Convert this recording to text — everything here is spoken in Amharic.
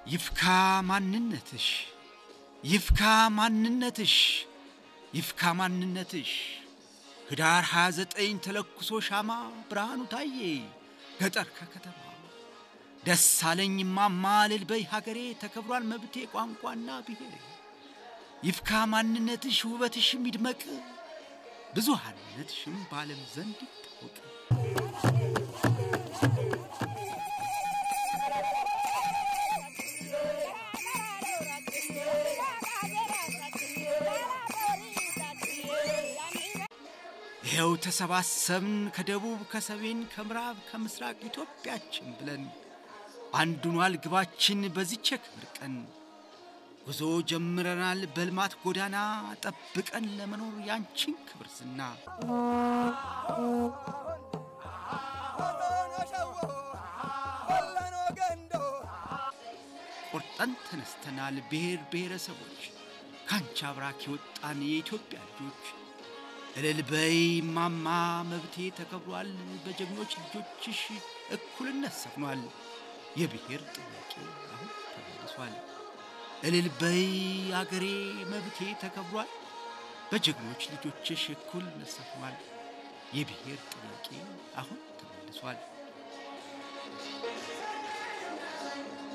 ይፍካ ማንነትሽ ይፍካ ማንነትሽ ይፍካ ማንነትሽ ህዳር 29 ተለኩሶ ሻማ ብርሃኑ ታዬ ገጠር ከከተማ ደስ አለኝ ማማ እልል በይ ሀገሬ ተከብሯል መብቴ ቋንቋና ብሔሬ ይፍካ ማንነትሽ ውበትሽም ይድመቅ ብዙሃንነትሽም በዓለም ዘንድ ይታወቅ። ይኸው ተሰባሰብን ከደቡብ ከሰሜን ከምዕራብ ከምስራቅ ኢትዮጵያችን ብለን አንዱኗል ግባችን በዚች የክብር ቀን ጉዞ ጀምረናል በልማት ጎዳና ጠብቀን ለመኖር ያንቺን ክብር ዝና ቆርጠን ተነስተናል ብሔር ብሔረሰቦች ካንቺ አብራክ የወጣን የኢትዮጵያ ልጆች እልል በይ ማማ መብቴ ተከብሯል በጀግኖች ልጆችሽ እኩልነት ሰፍኗል የብሔር ጥያቄ አሁን ተመልሷል እልል በይ አገሬ መብቴ ተከብሯል በጀግኖች ልጆችሽ እኩልነት ሰፍኗል የብሔር ጥያቄ አሁን ተመልሷል